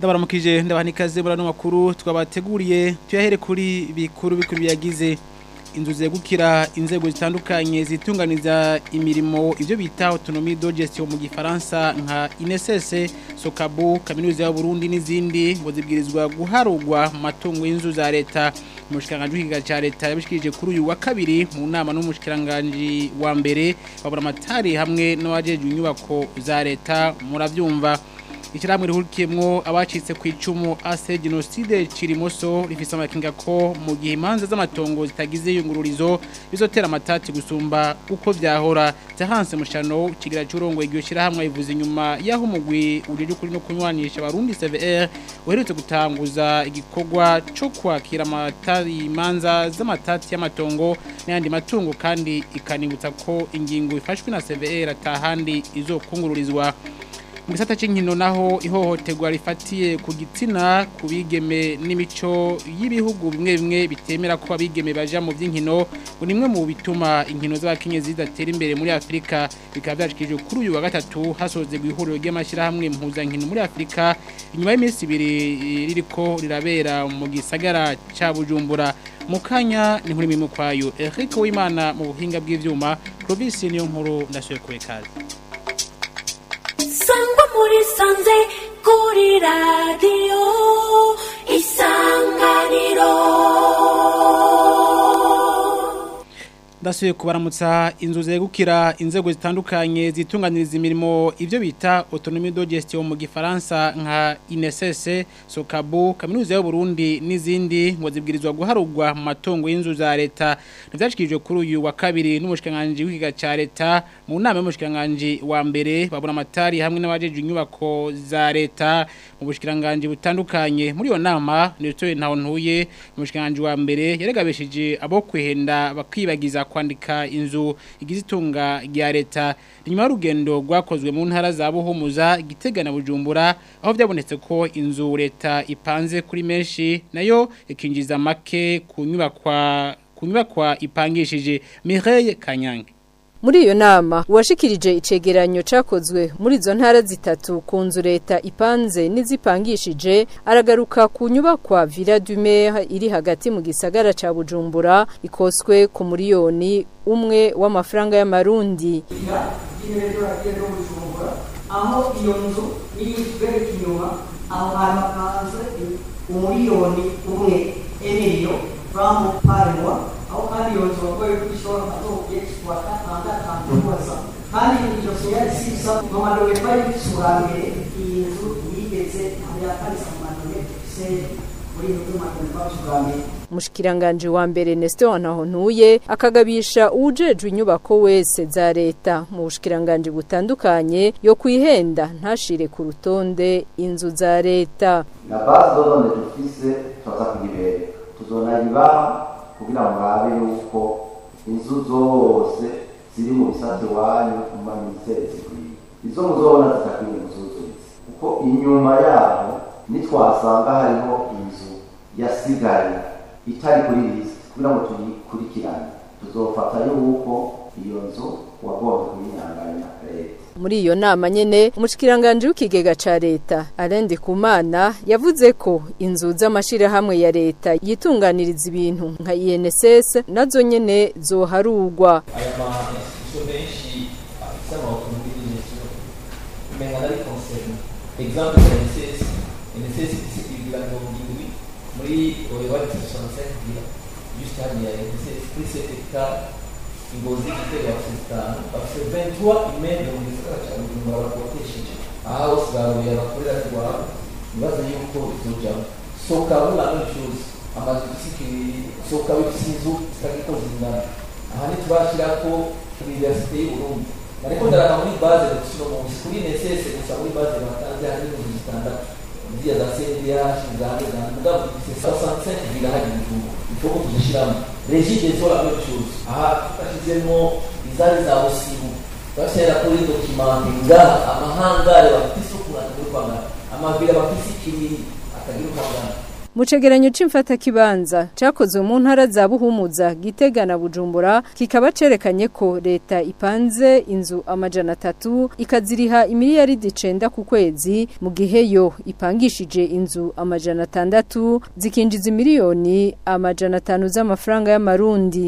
ndabaramukije ndabaha ikaze muri ano makuru twabateguriye tuyahere kuri bikuru bikuru biyagize inzu zegukira inzego zitandukanye zitunganiza imirimo ibyo bita autonomie de gestion mu gifaransa nka INSS Sokabu kaminuza ya Burundi n'izindi ngo zibwirizwa guharugwa mu matungo y'inzu za leta umushikiranganje w'ikiga ca leta yabishikirije kuri uyu wa kabiri mu nama n'umushikiranganje wa mbere babura amatari hamwe n'abajejwe inyubako za leta muravyumva Ikiramwe rihurikiyemwo abacitse ku icumu ase genocide Cirimoso rifise amakinga ko mu gihe imanza z'amatongo zitagize yungururizo bizotera amatati gusumba uko vyahora Zahanse mushano kigira cyurongo iryo shirahamwe ivuze inyuma yaho umugwi urije kuri no kunywanisha abarundi CVR uherutse gutanguza igikorwa cyo kwakira amatari imanza z'amatati y'amatongo n'andi matungo kandi ikanibutsa ko ingingo ifashwe na CVR atahandi izokungururizwa mu gisata cy'inkino naho ihohoterwa rifatiye ku gitsina ku bigeme n'imico y'ibihugu bimwe bimwe bitemera ko abigeme baja mu by'inkino ngo nimwe mu bituma inkino z'abakenyezi zidatera imbere muri Afrika bikaba byashikije kuri uyu wa gatatu hasoze ihuriro ry'amashyirahamwe mpuzankino muri Afrika inyuma y'iminsi ibiri ririko rirabera mu gisagara ca Bujumbura mu kanya ni nkuri mimwe kwayo Eric Uwimana mu buhinga bw'ivyuma Province niyo nkuru ndasuye kubekaza sangwa muri sanze kuri radiyo isanganiro ndasuye kubaramutsa inzu zegukira inzego zitandukanye zitunganiriza imirimo ibyo bita autonomie de gestion mu gifaransa nka INSS Sokabu kaminuza y'u Burundi n'izindi ngo zibwirizwa guharugwa mu matongo y'inzu za leta ntivyashikijwe kuri uyu wa kabiri n'umushikanganje w'ikiga ca leta mu nama y'umushikanganje wa mbere babura amatari hamwe n'abajeje inyubako za leta mu bushikanganje butandukanye muri iyo nama nitoye ntaho ntuye umushikanganje wa mbere yaregabeshije abo kwihenda bakibagiza kwandika inzu igize itunga rya leta inyuma y'urugendo rwakozwe mu ntara za Buhumuza Gitega na Bujumbura aho byabonetse ko inzu leta ipanze kuri menshi nayo ikinjiza make ku nyubakwa ku nyubakwa ipangishije Mireille Kanyange muri iyo nama uwashikirije icegeranyo cakozwe muri izo ntara zitatu ku nzu leta ipanze n'izipangishije aragaruka ku nyubakwa Villa du Mer iri hagati mu gisagara ca Bujumbura ikoswe ku miliyoni umwe w'amafaranga y'amarundi aho iyo nzu iri bereka inyuma aho hantu hapanze umuriyoni umwe emiliyo framu parewa aho kandi iyo nzu bagoye ko ishobora kuzogiye kuwa gatandatu kubaza kandi iyo nzu yari sisa mu madomepa y'isura mbere iyi nzu yigeze ntabwo yaparitse mu madomepa se muri iyo nzu madomepa y'isura mbere Mushikiranganje wa mbere Nestor Nahontuye akagabisha ujejwe inyubako wese za leta mu bushikiranganje butandukanye yo kwihenda ntashire ku rutonde inzu za leta na base dodone dufise tuza kugibera tuzonayibaha kugira ngo murabe yuko inzu zose ziri mu bisate wanyu mu maminisiteri zikwiye izo muzobona zitakwiye muzuzuritse kuko inyuma yaho nitwasanga hariho inzu yasigaye itari kuri list kugira ngo tuyikurikirane tuzofata yuko iyo nzu wagomba kuyinyanganya leta muri iyo nama nyene umushikiranganje w'ikigega ca leta Alain Kumana yavuze ko inzu z'amashirahamwe ya leta yitunganiriza ibintu nka INSS nazo nyene zoharugwa aya ma institution menshi afite amaautonomie de gestion umenga nari concerne exemple ya NSS NSS igira mirongo indwi muri oyoba soixante-cinq gira juste hariya NSS kuri cet hectare ingozi igitego bafite zitanu bafite vingt-trois immeubles mu gisagara cya bujumbura bakotesheje aha hose baruye abakorera rwabo ibibazo yuko bizojamo soka bula no chose amazu gusikiri soka bifite inzu zitagiko zingana aha ntitubashyira ko universite y'uburundi ariko ndaraba muri base dufite uno munsi kuri NSS gusa muri base batanze hari inzu zitandatu ziriya za CNDH zande zande mugabo dufite 65 birahari mu gihugu il faut que tuzishyiramo regi des eaux la même chose aha twashyizemo izari za busibu twashyira kuri documente ngaha amahangare bafite isuku atagira uko angana amavira bafite ikibiri atagira uko angana mu cegeranyo c'imfata kibanza cakozwe mu ntara za Buhumuza Gitega na Bujumbura kikaba cerekanye ko leta ipanze inzu amajana atatu ikaziriha imiliyaridi icenda ku kwezi mu gihe yo ipangishije inzu amajana atandatu zikinjiza miliyoni amajana atanu z'amafaranga y'amarundi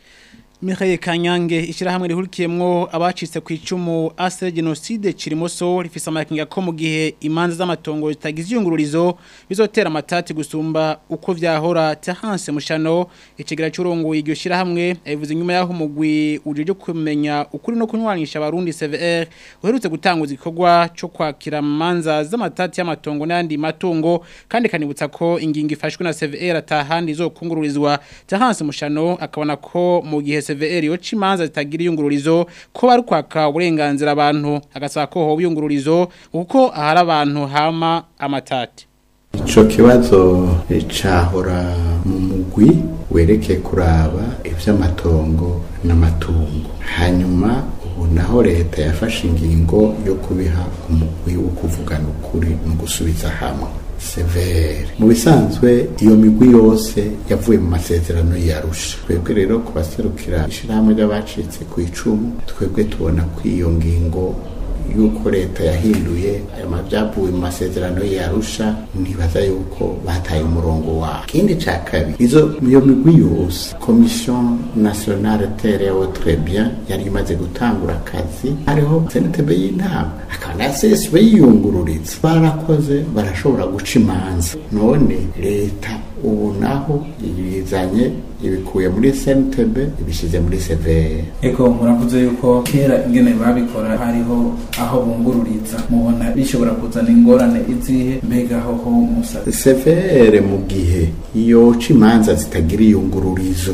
Michael Kanyange ishirahamwe rihurikiyemwo abacitse ku icumu ase genocide kirimoso rifise amakinga ko mu gihe imanza z'amatongo zitagize iyungururizo bizotera amatati gusumba uko vyahora Tahanse Mushano icegera cy'urongo iryo shirahamwe yavuze nyuma yaho umugwi ujeje kumenya ukuri no kunywanisha abarundi CVR uherutse gutanguza igikorwa cyo kwakira manza z'amatati y'amatongo n'andi matungo kandi kanibutsa ko ingingo ifashwe na CVR atahandi izokungururizwa Tahanse Mushano akabona ko mu gihe CVR yo cimanza zitagira iyungururizo ko bari kwaka uburenganzira abantu agasaba ko ho biyungururizo kuko ahari abantu hama amatati Ico kibazo cahora mu mugwi wereke kuraba ivy'amatongo n'amatungo hanyuma ubu naho leta yafashe ingingo yo kubiha umugwi wo kuvugana ukuri no gusubiza hamwe severe mu bisanzwe iyo migwi yose yavuye mu masezerano yarusha twebwe rero kubaserukira ishirahamwe ry'abacitse ku icumu twebwe tubona ko iyo ngingo yuko leta yahinduye ayo mavyavuye mu masezerano yarusha nibaza yuko bataye umurongo wawo ikindi ca kabiri izo iyo migwi yose commission nationale terre au très bien yari imaze gutangura akazi hariho senetebe y'inama akaba na csb yiyungururiza barakoze barashobora guca imanza none leta ubu naho ibizanye ibikuye muri SNTB ibishize muri severe eko muravuze yuko kera ingene babikora hariho aho bungururiza mubona bishobora kuzana ingorane izihe mbega hoho musaza severe mu gihe yoca imanza zitagira iyungururizo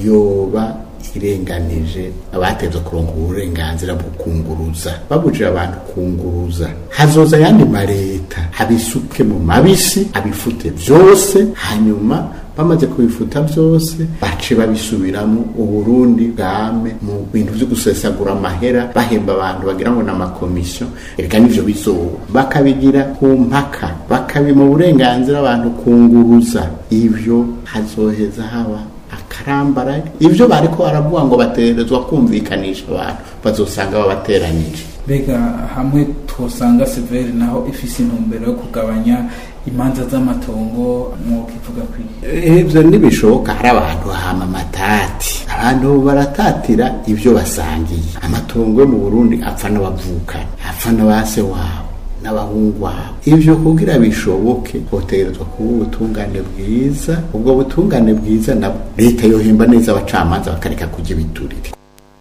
yoba irenganije abateze kuronka uburenganzira bwo kunguruza babujije abantu kunguruza hazoza yandi mareta abisuke mu mabisi abifute vyose hanyuma bamaze kubifuta byose bace babisubiramo uburundi bwame mu bintu byo gusesagura amahera bahemba abantu bagira ngo n'amakomisiyo reka nivyo bizoba bakabigira ku mpaka bakabima uburenganzira abantu kunguruza ivyo hazoheza haba akarambara ivyo bariko baravuga ngo baterezwa kumvikanisha abantu bazosanga babateranije mbega hamwe twosanga severi naho ifise intumbero yo kugabanya imanza z'amatongo mwokivuga kwiye ivyo ntibishoboka hari abantu hama amatati abantu baratatira ivyo basangiye amatongo yo mu burundi apfa n'abavukana apfa n'abase wabo n'abahungu wabo ivyo kugira bishoboke hotegerezwa kuba ubutungane bwiza ubwo butungane bwiza nabwo leta yohemba neza abacamanza bakareka kujya ibiturire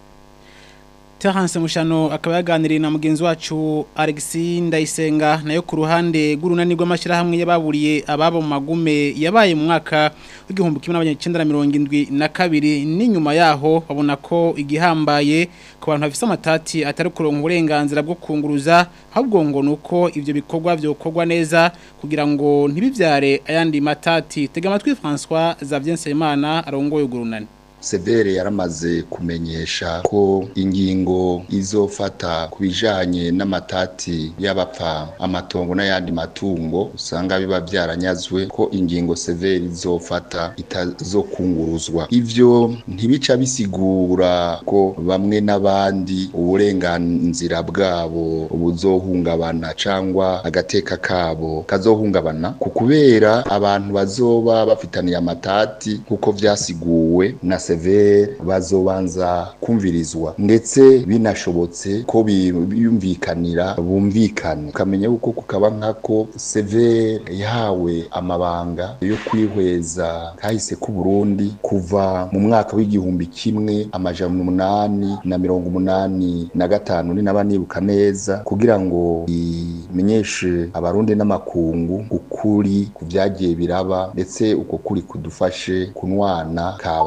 Terence Mushano akaba yaganiriye na mugenzi wacu Alexis Ndayisenga nayo ku ruhande rw'urunani rw'amashyirahamwe yababuriye ababo mu magume yabaye mu mwaka w'igihumbi kimwe n'abanyacenda na mirongo indwi na kabiri n'inyuma yaho babona ko igihambaye ku bantu bafise amatati atari kuronka uburenganzira bwo kunguruza ahubwo ngo nuko ivyo bikorwa vyokorwa neza kugira ngo ntibivyare ayandi matati tega amatwi François Xavier Nsabimana arongoye urunani severe yaramaze kumenyesha ko ingingo izofata ku bijanye n'amatati y'abapfa amatongo n'ayandi matungo usanga biba byaranyazwe ko ingingo severe izofata itazokunguruzwa ivyo ntibica bisigura ko bamwe n'abandi uburenganzira bwabo buzohungabana cangwa agateka kabo kazohungabana ku kubera abantu bazoba bafitaniye amatati kuko vyasiguwe na severe bazobanza kumvirizwa ndetse binashobotse ko biyumvikanira bumvikane ukamenya yuko kukaba nkako severe yahawe amabanga yo kwihweza kahise ku Burundi kuva mu mwaka w'igihumbi kimwe amajana umunani na mirongo umunani na gatanu ni naba nibuka neza kugira ngo imenyeshe abarundi n'amakungu ukuri ku vyagiye biraba ndetse uko kuri kudufashe kunwana ka barundi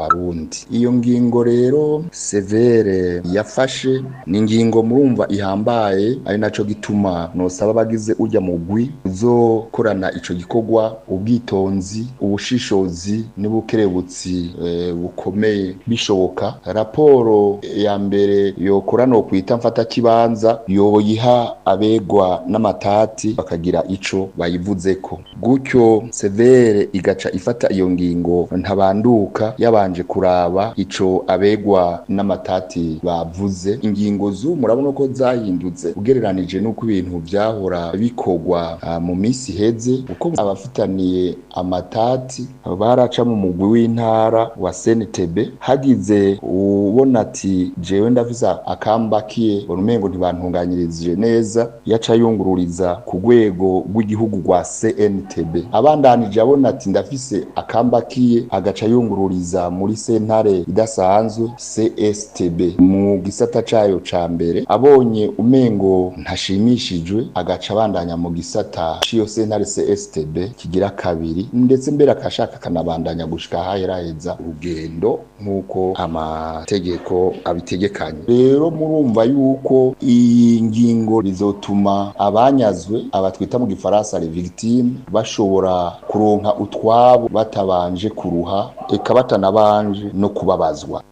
Burundi iyo ngingo rero severe yafashe ni ingingo murumva ihambaye ari naco gituma nosaba abagize urya mugwi uzokorana ico gikorwa ubwitonzi ubushishozi n'ubukerebutsi eh, bukomeye bishoboka raporo ya mbere yokora no kwita mfata kibanza yoyiha abegwa n'amatati bakagira ico bayivuzeko gutyo severe igaca ifata iyo ngingo ntabanduka yabanje kuraba ico abegwa n'amatati bavuze ingingo zu murabona ko zahindutse ugereranije n'uko ibintu vyahora bikorwa ah, mu misi iheze uko abafitaniye amatati baraca mu mugwi w'intara wa CNTB hagize ubona ati jewe ndafise akambakiye urumengo ntibantunganyirije neza yaca yungururiza ku rwego rw'igihugu rwa CNTB abandanije abona ati ndafise akambakiye agaca yungururiza muri sentare idasanzwe CSTB mu gisata cayo ca mbere abonye umengo ntashimishijwe agaca abandanya mu gisata ciyo sentare CSTB kigira kabiri ndetse mbere akashaka kanabandanya gushika haheraheza urugendo nk'uko amategeko abitegekanye rero murumva yuko iyi ngingo rizotuma abanyazwe abatwita mu gifaransa les victimes bashobora kuronka utwabo batabanje kuruha eka batanabanje no kubabazwa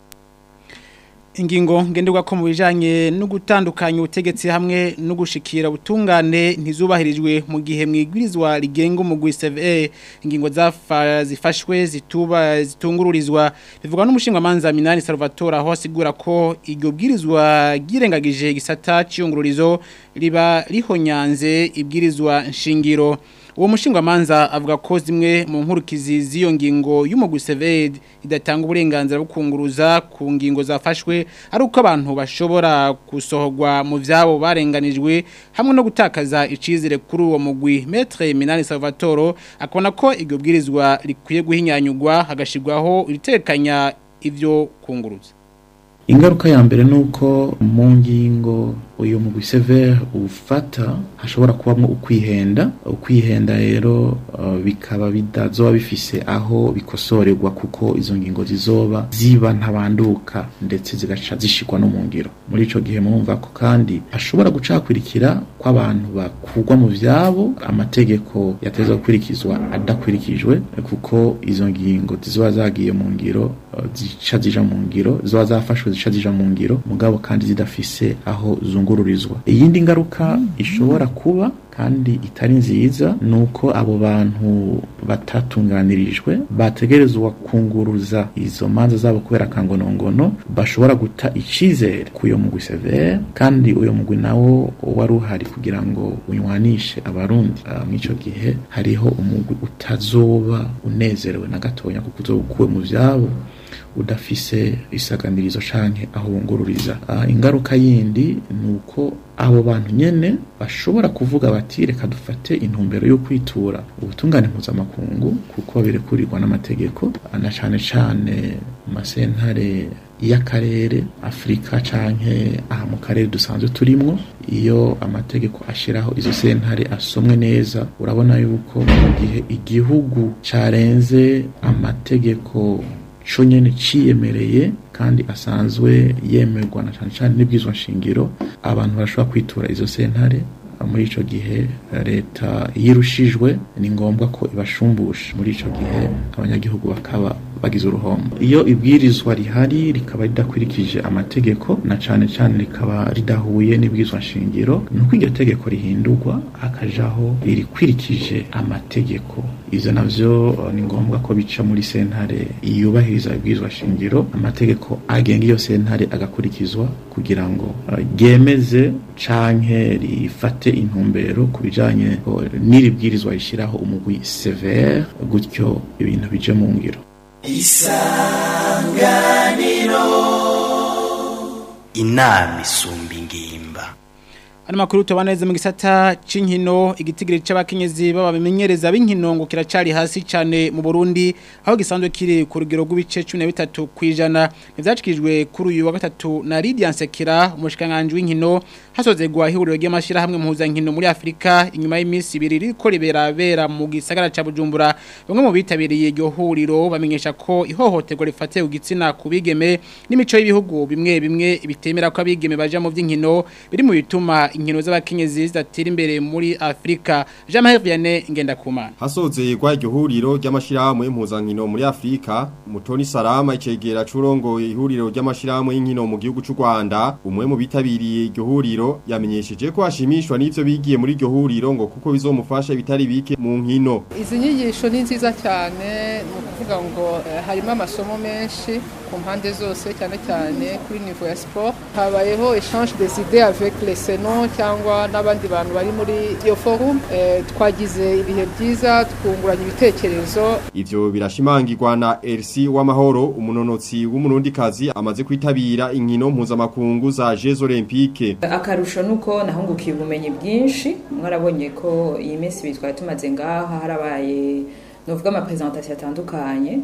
ingingo ngenderwa ko mu bijanye no gutandukanya ubutegetsi hamwe no gushikira ubutungane ntizubahirijwe mu gihe mwigwirizwa rigenga umugwi CVE ingingo zafa zifashwe zituba zitungururizwa bivugwa n'umushinga manza Minani Salvatore aho asigura ko iryo bwirizwa girengagije gisata cyungururizo riba rihonyanze ibwirizwa nshingiro uwo mushinga manza avuga ko zimwe mu nkurukizi z'iyo ngingo y'umugwi CVE idatanga uburenganzira bwo kunguruza ku ngingo zafashwe ari uko abantu bashobora gusohorwa mu vyabo barenganijwe hamwe no gutakaza icizere kuri uwo mugwi Maître Minani Salvatore akona ko iryo bwirizwa rikwiye guhinyanyugwa hagashirwaho iritekanya ivyo kunguruza ingaruka ya mbere nuko mu ngingo uyu mugwi severe ufata hashobora kubamo ukwihenda ukwihenda rero uh, bikaba bidazoba bifise aho bikosorerwa kuko izo ngingo zizoba ziba ntabanduka ndetse zigaca zishikwa no mu ngiro muri ico gihe murumva ko kandi hashobora gucakwirikira kw'abantu bakugwa mu vyabo amategeko yateza gukurikizwa adakurikijwe kuko izo ngingo zizoba zagiye mu ngiro uh, zica zija mu ngiro zizoba zafashwe zica zija mu ngiro mugabo kandi zidafise aho zungururizwa iyindi ngaruka ishobora kuba kandi itari nziza nuko abo bantu batatunganirijwe bategerezwa kunguruza izo manza zabo kubera kangonongono bashobora guta icizere kuyo mugwi severe kandi uyo mugwi nawo wari uhari kugira ngo unywanishe abarundi uh, mw'ico gihe hariho umugwi utazoba unezerewe na gatonya kuko uzoba ukuwe mu vyabo udafise isaganirizo canke aho wungururiza uh, ingaruka yindi nuko abo bantu nyene bashobora kuvuga bati reka dufate intumbero yo kwitura ubutungane mpuzamakungu kuko birekurirwa n'amategeko na cane cane masentare y'akarere Afrika canke aha mu karere dusanzwe turimwo iyo amategeko ashiraho izo sentare asomwe neza urabona yuko mu gihe igihugu carenze amategeko co nyene ciyemereye kandi asanzwe yemerwa na cane cane n'ibwizwa nshingiro abantu barashobora kwitura izo sentare muri ico gihe leta yirushijwe ni ngombwa ko ibashumbusha muri ico gihe abanyagihugu bakaba bagize uruhombo iyo ibwirizwa rihari rikaba ridakurikije amategeko na cane cane rikaba ridahuye n'ibwirizwa nshingiro nuko iryo tegeko rihindurwa hakajaho irikwirikije amategeko ivyo navyo uh, ni ngombwa ko bica muri sentare yubahiriza ibwirizwa shingiro amategeko agenga iyo sentare agakurikizwa kugira ngo ryemeze uh, canke rifate intumbero ku bijanye uh, n'iri bwirizwa rishiraho umugwi severe gutyo ibintu bije mu ngiro isanganiro inama isumba ingimba Ano makuru tubaneze mu gisata c'inkino igitigiri c'abakenyezi baba bimenyereza b'inkino ngo kiracari hasi cyane mu Burundi aho gisanzwe kiri ku rugero rw'ibice 13 kwijana nivyacikijwe kuri uyu wa gatatu na Lydia Nsekera umushikanganje w'inkino hasozegwa ihuriro ry'amashira hamwe muhuza nkino muri Afrika inyuma y'iminsi ibiri riko riberabera mu gisagara ca Bujumbura bamwe mu bitabiriye iryo huriro bamenyesha ko ihohoterwa rifatiye ku gitsina kubigeme n'imico y'ibihugu bimwe bimwe bitemera ko abigeme baja mu vy'inkino biri mu bituma inkino z'abakenyezi zidatera imbere muri Afrika Jean-Marie Vianney Ngendakumana Hasozerwa iryo huriro ry'amashirahamwe impuzankino muri Afrika Mutoni Salama icegera curongo ihuriro ry'amashirahamwe y'inkino mu gihugu c'u Rwanda umwe mu bitabiriye iryo huriro yamenyesheje ko ashimishwa n'ivyo bigiye muri iryo huriro ngo kuko bizomufasha bitari bike mu nkino izi nyigisho ni nziza cyane ni ukuvuga ngo eh, harimo amasomo menshi ku mpande zose cyane cyane kuri niveau ya sport habayeho échange des idées avec les senons cyangwa n'abandi bantu bari muri iyo forum eh, twagize ibihe byiza twunguranye ibitekerezo ivyo birashimangirwa na Elsie w'amahoro umunonotsi w'umurundikazi amaze kwitabira inkino mpuzamakungu za Jeux Olympiques akarusho nuko nahungukiye ubumenyi bwinshi mwarabonye ko iyi minsi ibiri twari tumaze ngaha harabaye novuga ama presentation atandukanye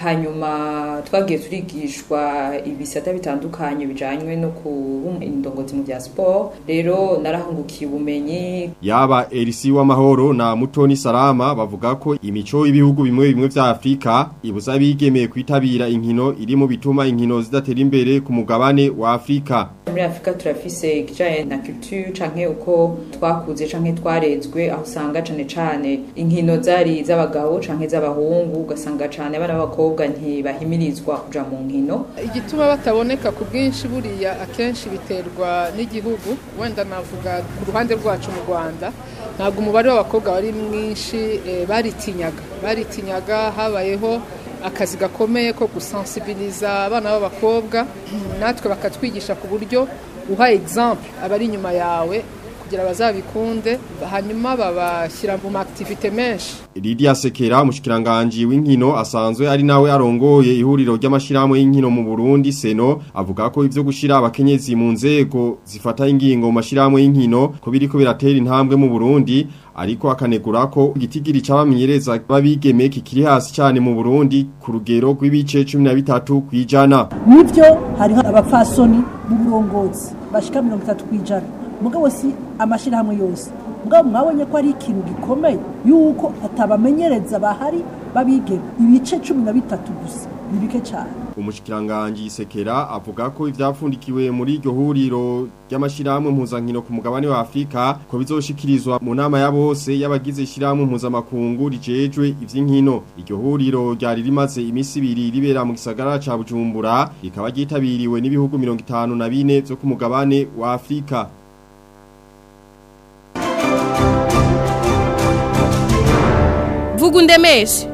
hanyuma twagiye turigishwa ibisata bitandukanye bijanywe no kuba indongozi mu bya sport rero narahungukiye ubumenyi yaba Elsie w'amahoro na Mutoni Salama bavuga ko imico y'ibihugu bimwe bimwe vya Afrika ibuza bigemeye kwitabira inkino iri mu bituma inkino zidatera imbere ku mugabane wa Afrika muri Afrika turafise ikijanye na culture canke uko twakuze canke twarezwe aho usanga cane cane inkino zari z'abagabo canke z'abahungu ugasanga cane abana b'abakobwa ntibahimirizwa kuja mu nkino igituma bataboneka ku bwinshi buriya akenshi biterwa n'igihugu wenda navuga ku ruhande rwacu mu Rwanda ntabwo umubare w'abakobwa wari mwinshi eh, baritinyaga baritinyaga habayeho akazi gakomeye ko gusensibiliza abana b'abakobwa natwe bakatwigisha ku buryo uha exemple abari inyuma yawe kugira bazabikunde hanyuma babashyira mu activite menshi Lydia Sekera umushikiranganje w'inkino asanzwe ari nawe arongoye ihuriro ry'amashirahamwe y'inkino mu Burundi Seno avuga ko ivyo gushira abakenyezi mu nzego zifata ingingo mu mashirahamwe y'inkino ko biriko biratera intambwe mu Burundi ariko akanegura ko igitigiri c'abamenyereza babigeme kikiri hasi cyane mu Burundi ku rugero rw'ibice 13 kwijana nivyo hariho abapfasoni mu burongozi bashika 30 kwijana mugabo si amashirahamwe yose mugabo mwabonye ko ari ikintu gikomeye yuko atabamenyereza bahari babigeme ibice 13 gusa nibike cyane umushikiranganje Sekera avuga ko ivyapfundikiwe muri iryo huriro ry'amashirahamwe mpuzankino ku mugabane wa Afrika ko bizoshikirizwa mu nama ya bose y'abagize ishirahamwe mpuzamakungu rijejwe ivy'inkino iryo huriro ryari rimaze imisi ibiri ribera mu gisagara ca Bujumbura rikaba ryitabiriwe n'ibihugu 54 vyo ku mugabane wa Afrika vuga undemeshe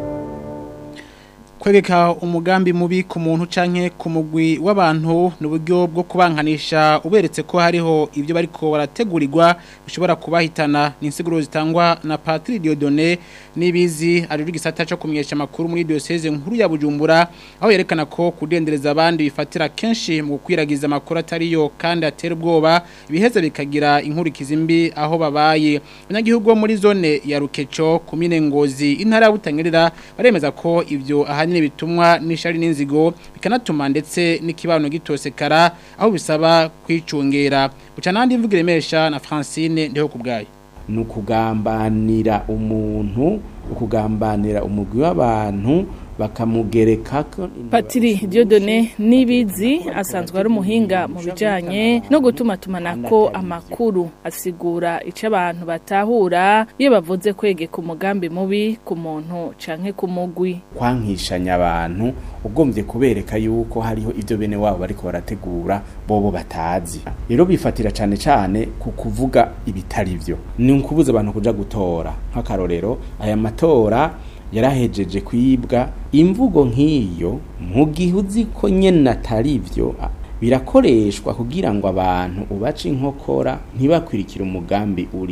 kwegeka umugambi mubi ku muntu canke ku mugwi w'abantu n'uburyo bwo kubankanisha uberetse ko hariho ibyo bariko barategurirwa bishobora kubahitana n'insiguro zitangwa na Patrick Diodone nibizi ari gisata cyo kumenyesha makuru muri diocese nkuru ya Bujumbura aho yerekana ko kudendereza abandi bifatira kenshi mu kwiragiza makuru atariyo kandi atera ubwoba ibiheza bikagira inkurikizi mbi aho babaye abanyagihugu muri zone ya Rukeco kumine ngozi intara ya Butangirira baremeza ko ivyo ahanye ahanini bitumwa n'ishari n'inzigo bikanatuma ndetse n'ikibano gitosekara aho bisaba kwicungera buca nandi mvugire mesha na Francine ndeho kubgaye nukugambanira umuntu ukugambanira umugwi w'abantu bakamugerekako Patiri Diodone Nibizi asanzwe ari umuhinga mu bijanye no gutuma tumanako amakuru asigura ico abantu batahura iyo bavuze kwegeka umugambi mubi ku muntu canke ku mugwi kwankishanya abantu ugombye kubereka yuko hariho ivyo bene wabo bariko barategura bobo batazi rero bifatira cane cane ku kuvuga ibitari vyo ni ukubuza abantu kuja gutora nk'akarorero aya matora yarahejeje kwibwa imvugo nk'iyo mu gihe uzi ko nyene atari byo birakoreshwa kugira ngo abantu ubace inkokora ntibakwirikire umugambi uriho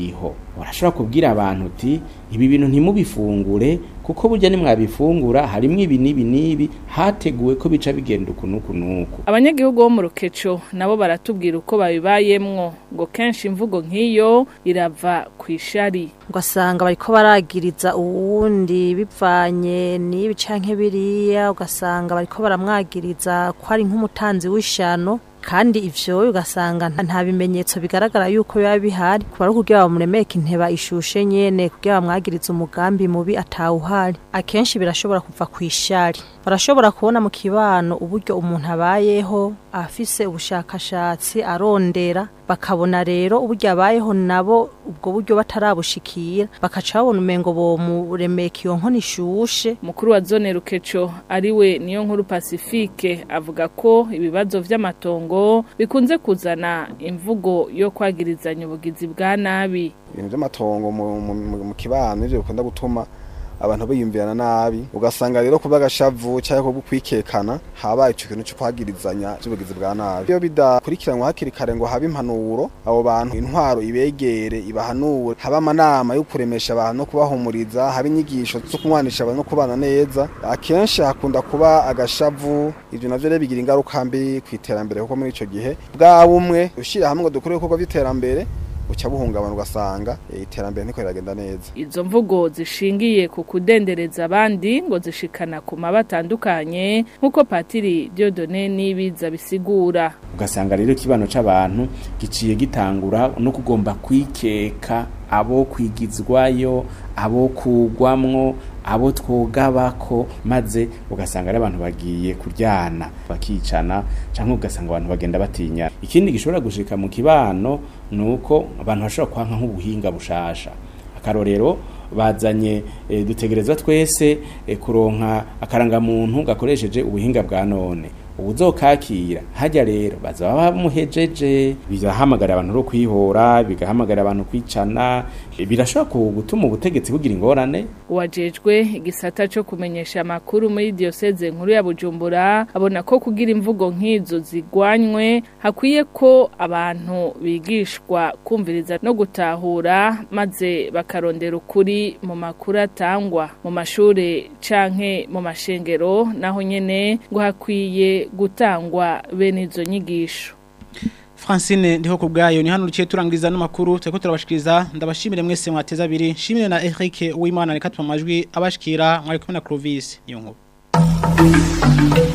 urashobora kubwira abantu uti ibi bintu ntimubifungure kuko burya nimwabifungura harimwo ibi n'ibi n'ibi hateguwe ko bica bigenda uku n'uku n'uku abanyagihugu bo mu rukeco nabo baratubwira uko babibayemwo ngo kenshi imvugo nk'iyo irava ku ishari ugasanga bariko baragiriza uwundi bivanye n'ibi canke biriya ugasanga bariko baramwagiriza ko ari nk'umutanzi w'ishano kandi ivyo ugasanga nta bimenyetso bigaragara yuko biba bihari kuba ari kugira bamuremeke inteba ishushe nyene kugira bamwagirize umugambi mubi atawuhari akenshi birashobora kuva ku ishari barashobora kubona mu kibano uburyo umuntu abayeho afise ubushakashatsi arondera bakabona rero uburyo abayeho nabo ubwo buryo batarabushikira bakaca babona umengo bomuremeka iyo nkono ishushe mukuru wa zone rukeco ariwe niyo nkuru pacifique avuga ko ibibazo vy'amatongo bikunze kuzana imvugo yo kwagirizanya ubugizi bwa nabi ibintu by'amatongo mu- mu mu kibano nivyo bikunda gutuma abantu biyumvirana nabi ugasanga rero kuba agashavu cyangwa kubwo kwikekana habaye ico kintu cyo kwagirizanya cy'ubugizi bwa nabi iyo bidakurikiranwa hakiri kare ngo habe impanuro abo bantu intwaro ibegere ibahanure habe amanama yo kuremesha abantu no kubahumuriza habe inyigisho zo kumwanisha abantu no kubana neza akenshi hakunda kuba agashavu ivyo navyo rero bigira ingaruka mbi ku iterambere kuko muri ico gihe bwa bumwe ushyira hamwe ngo dukore ibikorwa by'iterambere uca buhungabana ugasanga eh, iterambere ntiko riragenda neza izo mvugo zishingiye ku kudendereza abandi ngo zishikana ku maba atandukanye nk'uko patiri Dieudonne Nibiza bisigura ugasanga rero ikibano c'abantu giciye gitangura no kugomba kwikeka abo kwigizwayo abo kugwamwo abo twogabako maze ugasanga ari abantu bagiye kuryana bakicana canke ugasanga abantu bagenda batinya ikindi gishobora gushika mu kibano nuko abantu bashobora kwanka nk'ubuhinga bushasha akarorero bazanye e, dutegerezwa twese e, kuronka akarangamuntu gakoresheje ubuhinga bwa none ubuzokakira hajya rero bazaba bamuhejeje bigahamagara abantu ro kwihora bigahamagara abantu kwicana e, birashobora gutuma ubutegetsi bugira ingorane uwajejwe igisata cyo kumenyesha amakuru muri diocese nkuru ya Bujumbura abona ko kugira imvugo nk'izo zigwanywe hakwiye ko abantu bigishwa kumviriza no gutahura maze bakarondera ukuri mu makuru atangwa mu mashure canke mu mashengero naho nyene ngo hakwiye gutangwa bene izo nyigisho Francine ndiho kubgayo ni hano ruciye turangiriza n'amakuru turiko turabashikiriza ndabashimire mwese mwateza abiri shimire na Eric Uwimana reka tuma amajwi abashikira mwari kumwe na Clovis iyo nkuru